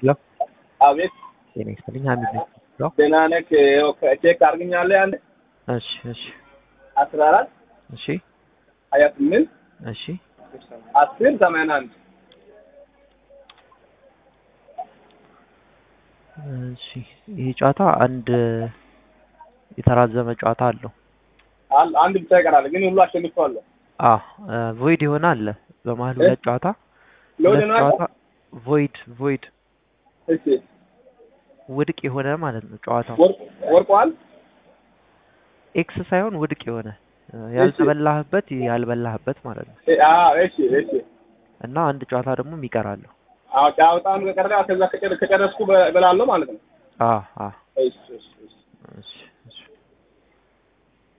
ሄሎ አቤት ጤና ይስጥልኝ ሀሚድ ነኝ ሄሎ ደህና ነህ? ይኸው ቼክ አድርግኛለህ አንድ እሺ እሺ አስራ አራት እሺ ሀያ ስምንት እሺ አስር ሰማንያ አንድ እሺ ይሄ ጨዋታ አንድ የተራዘመ ጨዋታ አለው አል- አንድ ብቻ ይቀራል፣ ግን ሁሉ አሸንፈዋለሁ። አ ቮይድ የሆነ አለ በመሀል ሁለት ጨዋታ ለወደ ሁለት ነው ጨዋታ ቮይድ ቮይድ እሺ ውድቅ የሆነ ማለት ነው ጨዋታው ወርቅ ወርቋል። ኤክስ ሳይሆን ውድቅ የሆነ እ፣ ያልተበላህበት ያልበላህበት ማለት ነው እ- አዎ እሺ እሺ እና አንድ ጨዋታ ደግሞ የሚቀራለሁ አዎ ጫወታውን ከቀረ ከዛ ከጨረ- ከጨረስኩ በ- እበላለሁ ማለት ነው። አ አ እሺ እሺ እሺ እሺ እሺ